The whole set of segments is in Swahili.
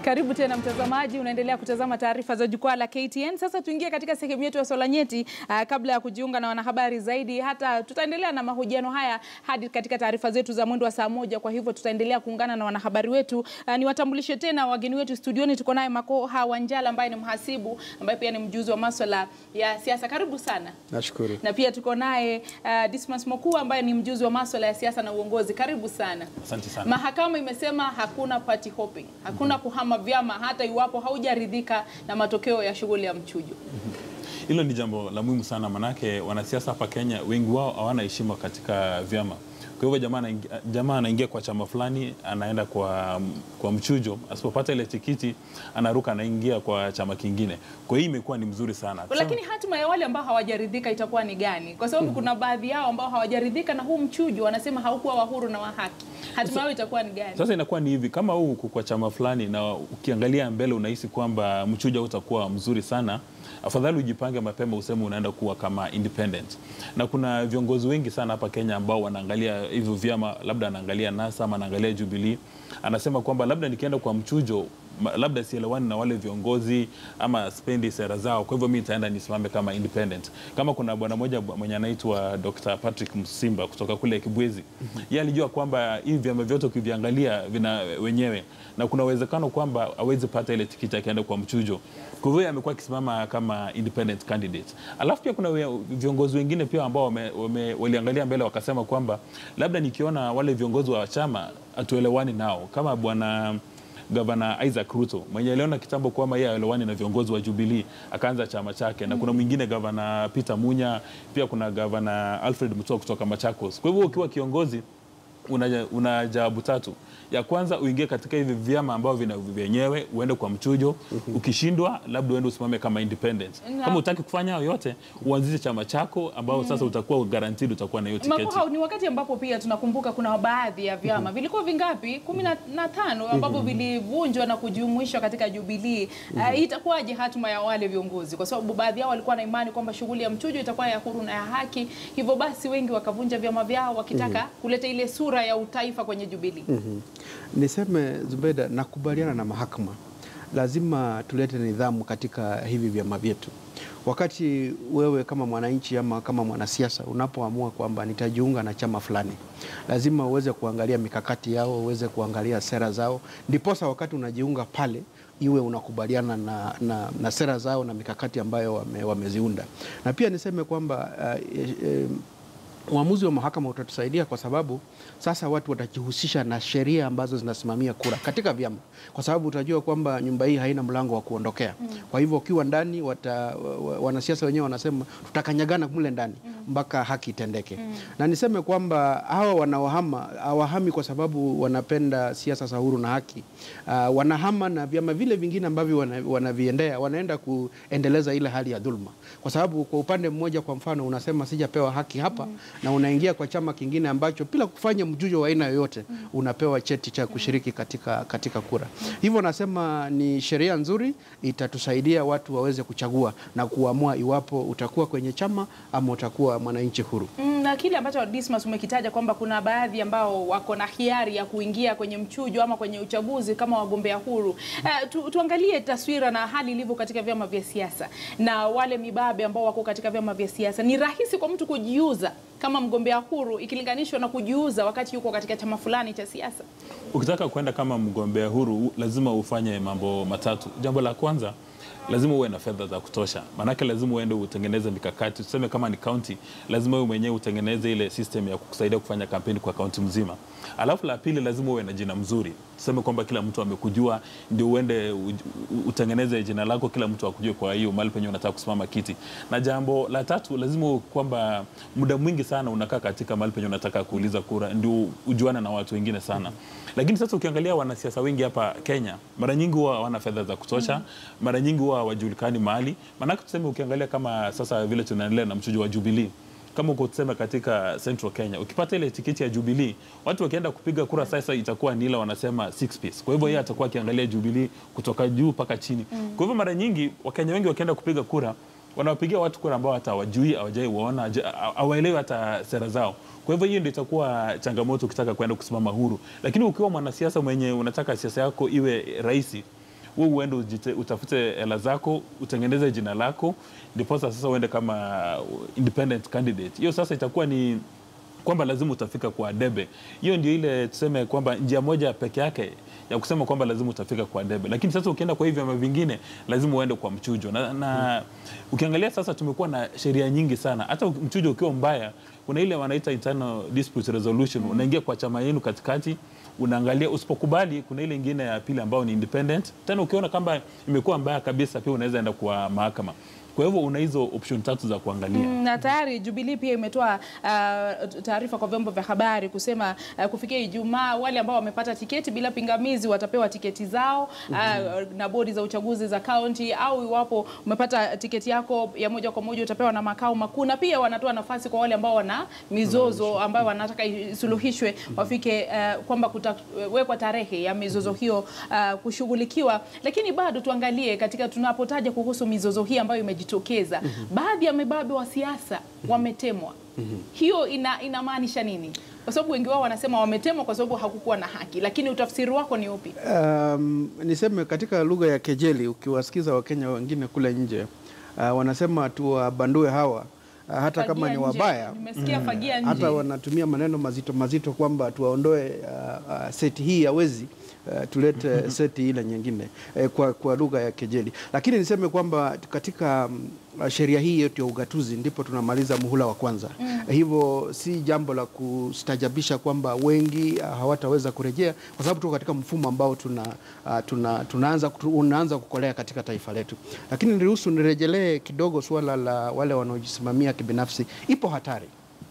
Karibu tena mtazamaji, unaendelea kutazama taarifa za jukwaa la KTN. Sasa tuingie katika sehemu yetu ya swala nyeti. Uh, kabla ya kujiunga na wanahabari zaidi, hata tutaendelea na mahojiano haya hadi katika taarifa zetu za mwendo wa saa moja. Kwa hivyo tutaendelea kuungana na wanahabari wetu. Uh, niwatambulishe tena wageni wetu studioni. Tuko naye Makoha Wanjala ambaye ni mhasibu ambaye pia ni mjuzi wa maswala ya siasa. Karibu sana. Nashukuru. Na pia tuko naye uh, Dismas Mokua ambaye ni mjuzi wa maswala ya siasa na uongozi. Karibu sana. Asante sana. Mahakama imesema hakuna party hopping, hakuna kuhama vyama hata iwapo haujaridhika na matokeo ya shughuli ya mchujo. Hilo ni jambo la muhimu sana, manake wanasiasa hapa Kenya wengi wao hawana heshima katika vyama. Kwa hivyo jamaa anaingia, jamaa anaingia kwa chama fulani, anaenda kwa, kwa mchujo, asipopata ile tikiti anaruka, anaingia kwa chama kingine. Kwa hiyo imekuwa ni mzuri sana. Lakini hatima ya wale ambao hawajaridhika itakuwa ni gani? Kwa sababu kuna baadhi yao ambao hawajaridhika na huu mchujo, wanasema haukuwa wa huru na wa haki. Hatima yao itakuwa ni gani? Sasa inakuwa ni hivi, kama huu uko kwa chama fulani na ukiangalia mbele unahisi kwamba mchujo hautakuwa mzuri sana, afadhali ujipange mapema, useme unaenda kuwa kama independent. Na kuna viongozi wengi sana hapa Kenya ambao wanaangalia hivyo vyama, labda anaangalia NASA ama anaangalia Jubilee, anasema kwamba labda nikienda kwa mchujo ma- labda sielewani na wale viongozi ama spendi sera zao, kwa hivyo mi nitaenda nisimame kama independent. Kama kuna bwana mmoja mwenye anaitwa Dr. Patrick Msimba kutoka kule Kibwezi, yeye alijua kwamba hivi vyama vyote ukiviangalia vina wenyewe na kuna uwezekano kwamba awezi pata ile tikiti akienda kwa mchujo. Kwa hivyo yeye amekuwa akisimama kama independent candidate. Alafu pia kuna we- viongozi wengine pia ambao wame, wame, waliangalia mbele wakasema kwamba labda nikiona wale viongozi wa chama hatuelewani nao kama bwana gavana Isaac Ruto mwenye aliona kitambo kwamba yeye aelewani na viongozi wa Jubilee akaanza chama chake, na kuna mwingine gavana Peter Munya, pia kuna gavana Alfred Mutua kutoka Machakos. Kwa hivyo ukiwa kiongozi una, una jawabu tatu. Ya kwanza uingie katika hivi vyama ambavyo vina vyenyewe, uende kwa mchujo. Ukishindwa, labda uende usimame kama independent. Na- Kama utaki kufanya hayo yote, uanzishe chama chako ambao sasa utakuwa guaranteed utakuwa na hiyo tiketi. Makoha, ni wakati ambapo pia tunakumbuka kuna baadhi ya vyama vilikuwa vingapi, kumi na- na tano ambavyo vilivunjwa na kujumuishwa katika Jubilee. Uh, itakuwaje hatima ya wale viongozi? Kwa sababu baadhi yao walikuwa na imani kwamba shughuli ya mchujo itakuwa ya huru na ya haki, hivyo basi wengi wakavunja vyama vyao wakitaka kuleta ile sura ya utaifa kwenye Jubilee. Niseme Zubeda, nakubaliana na mahakama, lazima tulete nidhamu katika hivi vyama vyetu. Wakati wewe kama mwananchi ama kama mwanasiasa unapoamua kwamba nitajiunga na chama fulani, lazima uweze kuangalia mikakati yao, uweze kuangalia sera zao, ndiposa wakati unajiunga pale iwe unakubaliana na, na, na sera zao na mikakati ambayo wame, wameziunda. Na pia niseme kwamba uh, e, e, uamuzi wa mahakama utatusaidia kwa sababu sasa watu watajihusisha na sheria ambazo zinasimamia kura katika vyama, kwa sababu utajua kwamba nyumba hii haina mlango wa kuondokea. Kwa hivyo ukiwa ndani wata, wa- wa- wanasiasa wenyewe wanasema tutakanyagana mle ndani mpaka haki itendeke. Na niseme kwamba hawa wanaohama hawahami kwa sababu wanapenda siasa za huru na haki. Uh, wanahama na vyama vile vingine ambavyo wana- wanaviendea wanaenda kuendeleza ile hali ya dhuluma, kwa sababu kwa upande mmoja, kwa mfano, unasema sijapewa haki hapa na unaingia kwa chama kingine ambacho bila kufanya mjujo wa aina yoyote unapewa cheti cha kushiriki katika, katika kura. Hivyo nasema ni sheria nzuri, itatusaidia watu waweze kuchagua na kuamua iwapo utakuwa kwenye chama ama utakuwa mwananchi huru. Mm, na kile ambacho Dismas umekitaja kwamba kuna baadhi ambao wako na hiari ya kuingia kwenye mchujo ama kwenye uchaguzi kama wagombea huru. Uh, tu, tuangalie taswira na hali ilivyo katika vyama vya siasa na wale mibabe ambao wako katika vyama vya siasa. Ni rahisi kwa mtu kujiuza kama mgombea huru ikilinganishwa na kujiuza wakati yuko katika chama fulani cha siasa. Ukitaka kwenda kama mgombea huru u- lazima ufanye mambo matatu. Jambo la kwanza lazima uwe na fedha za kutosha, maanake lazima uende utengeneze mikakati. Tuseme kama ni kaunti, lazima wewe mwenyewe utengeneze ile system ya kukusaidia kufanya kampeni kwa kaunti mzima. Alafu la pili, lazima uwe na jina mzuri, tuseme kwamba kila mtu amekujua, ndio uende u- u- utengeneze jina lako, kila mtu akujue kwa hiyo mahali penye unataka kusimama kiti. Na jambo la tatu, lazima uwe kwamba muda mwingi sana unakaa katika mahali penye unataka kuuliza kura, ndio ujuane na watu wengine sana. Lakini sasa ukiangalia wanasiasa wengi hapa Kenya, mara nyingi huwa hawana fedha za kutosha, mara nyingi huwa hawajulikani mahali. Maanake tuseme, ukiangalia kama sasa vile tunaendelea na mchujo wa Jubilee kama uko tuseme katika Central Kenya, ukipata ile tikiti ya Jubilee, watu wakienda kupiga kura sasa itakuwa ni ile wanasema six piece. Kwa hivyo yeye atakuwa akiangalia Jubilee kutoka juu mpaka chini. Kwa hivyo mara nyingi Wakenya wengi wakienda kupiga kura wanawapigia watu kura ambao hata hawajui, hawajai waona, haja- hawaelewi hata sera zao. Kwa hivyo hiyo ndio itakuwa changamoto ukitaka kwenda kusimama huru, lakini ukiwa mwanasiasa mwenye unataka siasa yako iwe rahisi wewe uende ujite- utafute hela zako utengeneze jina lako ndiposa sasa uende kama independent candidate hiyo sasa itakuwa ni kwamba lazima utafika kwa debe hiyo ndio ile tuseme kwamba njia moja peke yake ya kusema kwamba lazima utafika kwa debe lakini sasa ukienda kwa hivi vyama vingine lazima uende kwa mchujo na, na ukiangalia sasa tumekuwa na sheria nyingi sana hata mchujo ukiwa mbaya kuna ile wanaita internal dispute resolution unaingia kwa chama yenu katikati unaangalia usipokubali kuna ile ingine ya pili ambayo ni independent tena ukiona kwamba imekuwa mbaya kabisa pia unaweza enda kwa mahakama kwa hivyo una hizo option tatu za kuangalia Mm, na tayari Jubilee pia imetoa uh, taarifa kwa vyombo vya habari kusema uh, kufikia Ijumaa wale ambao wamepata tiketi bila pingamizi watapewa tiketi zao uh, na bodi za uchaguzi za kaunti, au iwapo umepata tiketi yako ya moja kwa moja utapewa na makao makuu, na pia wanatoa nafasi kwa wale ambao wana mizozo ambayo wanataka isuluhishwe wafike uh, kwamba kutawekwa tarehe ya mizozo hiyo uh, kushughulikiwa. Lakini bado tuangalie katika tunapotaja kuhusu mizozo hii ambayo imejitokeza, baadhi ya mababe wa siasa wametemwa. Hiyo ina inamaanisha nini? Kwa sababu wengi wao wanasema wametemwa kwa sababu hakukuwa na haki, lakini utafsiri wako ni upi? Um, niseme katika lugha ya kejeli, ukiwasikiza Wakenya wengine kule nje uh, wanasema tuwabandue hawa uh, hata kama Fagia ni nje. wabaya Nimesikia fagia nje. hata wanatumia maneno mazito mazito kwamba tuwaondoe uh, uh, seti hii ya wezi uh, tulete seti ile nyingine eh, kwa, kwa lugha ya kejeli. Lakini niseme kwamba katika um, sheria hii yetu ya ugatuzi ndipo tunamaliza muhula wa kwanza mm. Hivyo si jambo la kustajabisha kwamba wengi uh, hawataweza kurejea kwa sababu tuko katika mfumo ambao tuna, uh, tuna, tunaanza, tu- unaanza kukolea katika taifa letu. Lakini niruhusu nirejelee kidogo suala la wale wanaojisimamia kibinafsi. Ipo hatari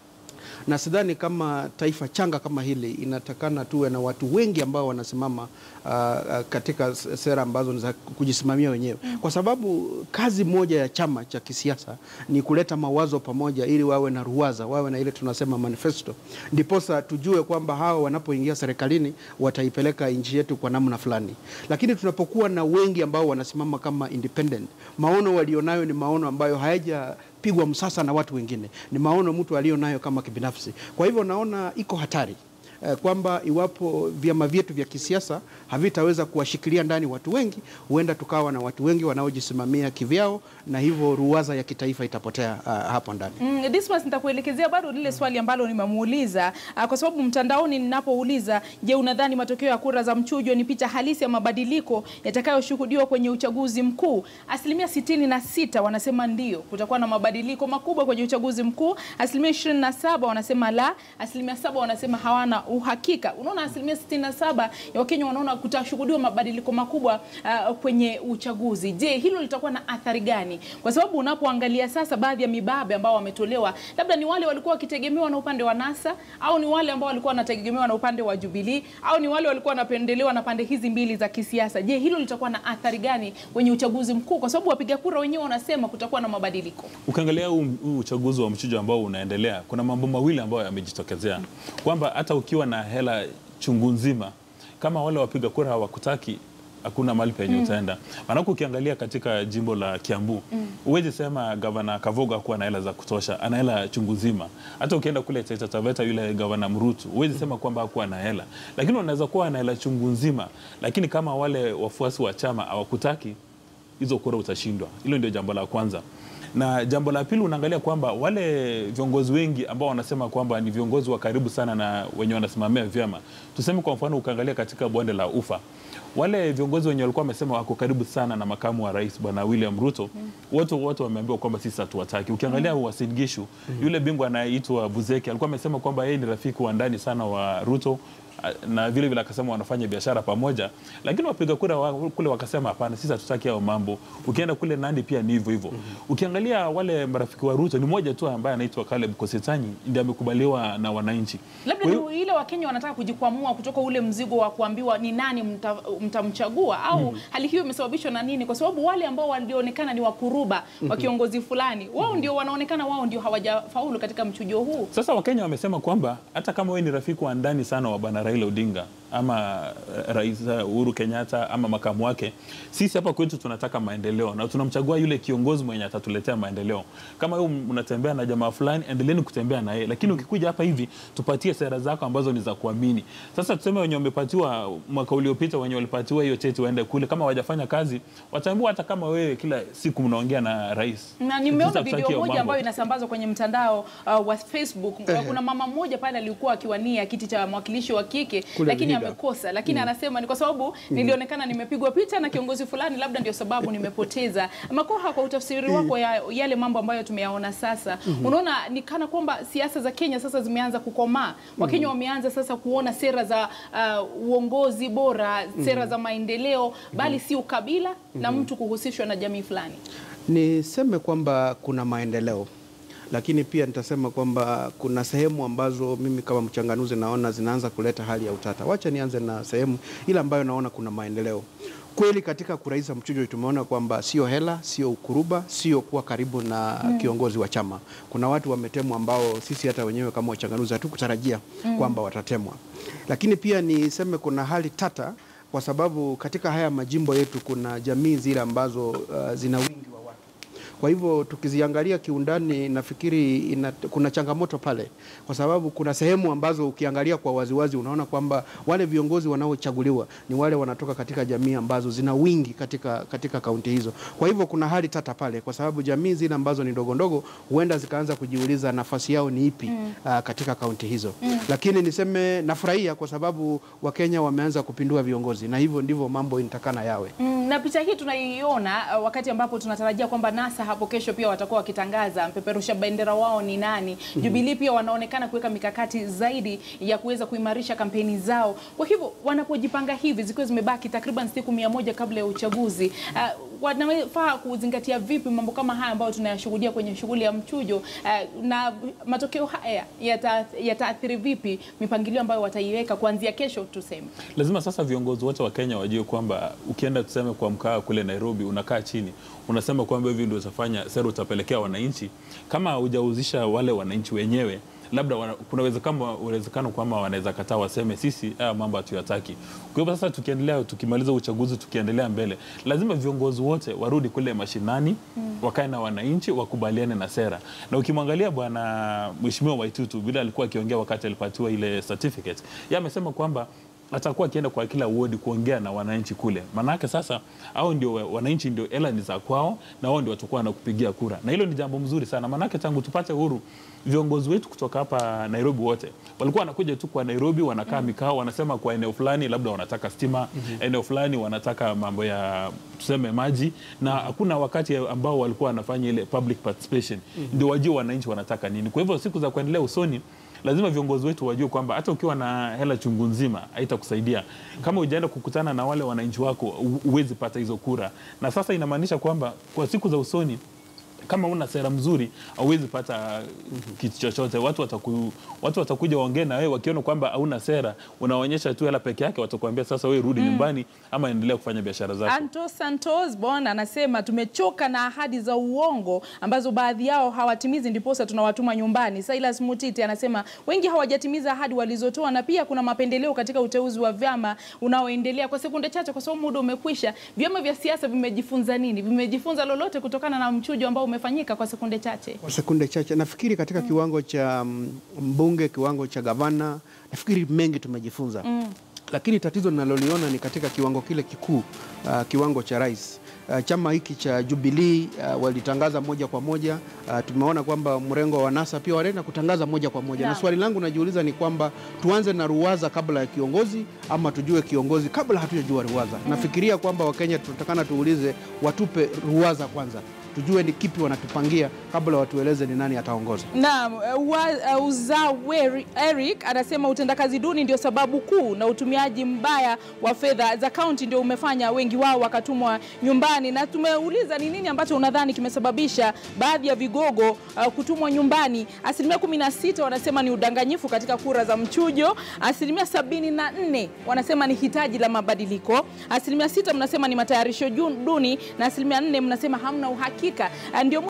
na sidhani kama taifa changa kama hili inatakana tuwe na watu wengi ambao wanasimama uh, uh, katika s- sera ambazo ni za kujisimamia wenyewe, kwa sababu kazi moja ya chama cha kisiasa ni kuleta mawazo pamoja, ili wawe na ruwaza, wawe na ile tunasema manifesto, ndiposa tujue kwamba hawa wanapoingia serikalini wataipeleka nchi yetu kwa namna fulani. Lakini tunapokuwa na wengi ambao wanasimama kama independent, maono walionayo ni maono ambayo hayaja pigwa msasa na watu wengine, ni maono mtu aliyo nayo kama kibinafsi. Kwa hivyo naona iko hatari eh, kwamba iwapo vyama vyetu vya kisiasa havitaweza kuwashikilia ndani watu wengi, huenda tukawa na watu wengi wanaojisimamia kivyao, na hivyo ruwaza ya kitaifa itapotea uh, hapo ndani. Mm, Dismas, nitakuelekezea bado lile swali ambalo nimemuuliza ah, kwa sababu mtandaoni ninapouliza, je, unadhani matokeo ya kura za mchujo ni picha halisi ya mabadiliko yatakayoshuhudiwa kwenye uchaguzi mkuu? Asilimia sitini na sita wanasema ndio, kutakuwa na mabadiliko makubwa kwenye uchaguzi mkuu. Asilimia ishirini na saba wanasema la, asilimia saba wanasema hawana uhakika. Unaona, asilimia sitini na saba ya Wakenya wanaona kutashuhudiwa mabadiliko makubwa ah, kwenye uchaguzi. Je, hilo litakuwa na athari gani? Kwa sababu unapoangalia sasa baadhi ya mibabe ambao wametolewa, labda ni wale walikuwa wakitegemewa na upande wa NASA au ni wale ambao walikuwa wanategemewa na upande wa Jubilee au ni wale walikuwa wanapendelewa na pande hizi mbili za kisiasa. Je, hilo litakuwa na athari gani kwenye uchaguzi mkuu? Kwa sababu wapiga kura wenyewe wanasema kutakuwa na mabadiliko. Ukiangalia huu huu uchaguzi wa mchujo ambao unaendelea, kuna mambo mawili ambayo yamejitokezea, kwamba hata ukiwa na hela chungu nzima, kama wale wapiga kura hawakutaki hakuna mahali penye utaenda. Maanake ukiangalia katika jimbo la Kiambu huwezi sema gavana Kavoga hakuwa na hela za kutosha, ana hela chungu nzima. Hata ukienda kule Taita Taveta, yule gavana Mrutu huwezi sema kwamba hakuwa na hela, lakini unaweza kuwa na hela chungu nzima, lakini kama wale wafuasi wa chama hawakutaki hizo kura utashindwa. Hilo ndio jambo la kwanza. Na jambo la pili, unaangalia kwamba wale viongozi wengi ambao wanasema kwamba ni viongozi wa karibu sana na wenye wanasimamia vyama, tuseme kwa mfano, ukaangalia katika bonde la Ufa, wale viongozi wenye walikuwa wamesema wako karibu sana na makamu wa rais bwana William Ruto, wote wote wameambiwa kwamba sisi hatuwataki. Ukiangalia Uasin Gishu, yule bingwa anayeitwa Buzeki alikuwa amesema kwamba yeye ni rafiki wa ndani sana wa Ruto na vile vile akasema wanafanya biashara pamoja, lakini wapiga kura wa, kule wakasema hapana, sisi hatutaki hao mambo. Ukienda kule Nandi pia ni hivyo hivyo. Ukiangalia wale marafiki wa Ruto, ni mmoja tu ambaye anaitwa Caleb Kosetanyi ndiye amekubaliwa na wananchi. Labda Kwa hiyo- ni ile Wakenya wanataka kujikwamua kutoka ule mzigo wa kuambiwa ni nani mta- mtamchagua au hali hiyo imesababishwa na nini? Kwa sababu wale ambao walionekana ni wakuruba wa kiongozi fulani, wao ndio wanaonekana wao ndio hawajafaulu katika mchujo huu. Sasa Wakenya wamesema kwamba hata kama wewe ni rafiki wa ndani sana wa bwana Raila Odinga, ama eh, rais eh, Uhuru Kenyatta ama makamu wake. Sisi hapa kwetu tunataka maendeleo na tunamchagua yule kiongozi mwenye atatuletea maendeleo. Kama wewe unatembea na jamaa fulani, endeleeni kutembea na yeye, lakini ukikuja hapa hivi tupatie sera zako ambazo ni za kuamini. Sasa tuseme wenye wamepatiwa mwaka uliopita, wenye walipatiwa hiyo cheti waende kule, kama hawajafanya kazi wataambiwa, hata kama wewe kila siku mnaongea na rais. na nimeona Sasa video tutaki hiyo moja mambo. ambayo inasambazwa kwenye mtandao uh, wa Facebook. Kuna mama mmoja pale alikuwa akiwania kiti cha mwakilishi wa kike Kule lakini Vihiga. amekosa, lakini anasema ni kwa sababu nilionekana nimepigwa picha na kiongozi fulani, labda ndio sababu nimepoteza. Makoha, kwa utafsiri wako ya yale mambo ambayo tumeyaona sasa, unaona ni kana kwamba siasa za Kenya sasa zimeanza kukomaa. Wakenya wameanza sasa kuona sera za uh, uongozi bora, sera za maendeleo, bali si ukabila na mtu kuhusishwa na jamii fulani. Niseme kwamba kuna maendeleo, lakini pia nitasema kwamba kuna sehemu ambazo mimi kama mchanganuzi naona zinaanza kuleta hali ya utata. Wacha nianze na sehemu ile ambayo naona kuna maendeleo kweli. Katika kurahisisha mchujo tumeona kwamba sio hela, sio ukuruba, sio kuwa karibu na kiongozi wa chama. Kuna watu wametemwa ambao sisi hata wenyewe kama wachanganuzi hatukutarajia kwamba watatemwa, lakini pia niseme kuna hali tata kwa sababu katika haya majimbo yetu kuna jamii zile ambazo uh, zina wingi wa watu. Kwa hivyo tukiziangalia kiundani, nafikiri ina, kuna changamoto pale, kwa sababu kuna sehemu ambazo ukiangalia kwa waziwazi unaona kwamba wale viongozi wanaochaguliwa ni wale wanatoka katika jamii ambazo zina wingi katika, katika kaunti hizo. Kwa hivyo kuna hali tata pale, kwa sababu jamii zile ambazo ni ndogo ndogo huenda zikaanza kujiuliza nafasi yao ni ipi uh, katika kaunti hizo. Lakini niseme nafurahia kwa sababu Wakenya wameanza kupindua viongozi, na hivyo ndivyo mambo inatakana yawe. Mm, na picha hii tunaiona uh, wakati ambapo tunatarajia kwamba NASA hapo kesho pia watakuwa wakitangaza mpeperusha bendera wao ni nani. Jubilee pia wanaonekana kuweka mikakati zaidi ya kuweza kuimarisha kampeni zao. Kwa hivyo wanapojipanga hivi, zikiwa zimebaki takriban siku mia moja kabla ya uchaguzi uh, wanafaa kuzingatia vipi mambo kama haya ambayo tunayashuhudia kwenye shughuli ya mchujo uh, na matokeo haya yata- yataathiri vipi mipangilio ambayo wataiweka kuanzia kesho tuseme? Lazima sasa viongozi wote wa Kenya wajue kwamba ukienda tuseme kwa mkaa kule Nairobi, unakaa chini unasema kwamba hivi ndio utafanya sera utapelekea wananchi, kama hujauzisha wale wananchi wenyewe labda wana, kuna uwezekano uwezekano kwamba wanaweza kataa waseme sisi haya mambo hatuyataki. Kwa hivyo sasa tukiendelea tukimaliza uchaguzi tukiendelea mbele, lazima viongozi wote warudi kule mashinani mm. wakae na wananchi wakubaliane na sera. Na ukimwangalia bwana Mheshimiwa Waitutu vile alikuwa akiongea wakati alipatiwa ile certificate, yeye amesema kwamba atakuwa akienda kwa kila wodi kuongea na wananchi kule, maanake sasa au ndio wa- wananchi ndio hela ni za kwao, na wao ndio watakuwa wanakupigia kura, na hilo ni jambo mzuri sana, maanake tangu tupate uhuru viongozi wetu kutoka hapa Nairobi wote walikuwa wanakuja tu kwa Nairobi, wanakaa mikao, wanasema kwa eneo fulani labda wanataka stima, eneo fulani wanataka mambo ya tuseme maji, na hakuna wakati ambao walikuwa wanafanya ile public participation, ndio wajue wananchi wanataka nini. Kwa hivyo siku za kuendelea usoni lazima viongozi wetu wajue kwamba hata ukiwa na hela chungu nzima haitakusaidia kama hujaenda kukutana na wale wananchi wako, hu- huwezi pata hizo kura. Na sasa inamaanisha kwamba kwa siku za usoni kama una sera mzuri hauwezi pata kitu chochote. Watu wataku, watu watakuja waongee na wewe wakiona kwamba hauna sera, unaonyesha tu hela peke yake, watakuambia sasa wewe rudi nyumbani ama endelea kufanya biashara zako. Anto Santos Bon anasema tumechoka na ahadi za uongo ambazo baadhi yao hawatimizi, ndiposa tunawatuma nyumbani. Silas Mutiti anasema wengi hawajatimiza ahadi walizotoa, na pia kuna mapendeleo katika uteuzi wa vyama unaoendelea. Kwa sekunde chache, kwa sababu muda umekwisha, vyama vya siasa vimejifunza nini? Vimejifunza lolote kutokana na mchujo ambao umefanyika? Kwa sekunde chache. Kwa sekunde chache, nafikiri katika kiwango cha mm, mbunge, kiwango cha gavana, nafikiri mengi tumejifunza lakini tatizo ninaloliona ni katika kiwango kile kikuu, uh, kiwango cha rais. Uh, chama hiki cha Jubilee uh, walitangaza moja kwa moja. Uh, tumeona kwamba mrengo wa NASA pia wanaenda kutangaza moja kwa moja, na Naam. swali langu najiuliza ni kwamba tuanze na ruwaza kabla ya kiongozi ama tujue kiongozi kabla hatujajua ruwaza? Nafikiria kwamba Wakenya tunatakana tuulize, watupe ruwaza kwanza, tujue ni kipi wanatupangia kabla watueleze ni nani ataongoza. Naam, uh, wa- uh, Uzaweri Eric anasema utendakazi duni ndio sababu kuu na utumiaji mbaya wa fedha za kaunti ndio umefanya wengi wao wakatumwa nyumbani, na tumeuliza ni nini ambacho unadhani kimesababisha baadhi ya vigogo uh, kutumwa nyumbani. Asilimia 16 wanasema ni udanganyifu katika kura za mchujo, asilimia 74 wanasema ni hitaji la mabadiliko, asilimia 6 mnasema ni matayarisho jun- duni na asilimia 4 mnasema hamna uhakika. Uh, ndio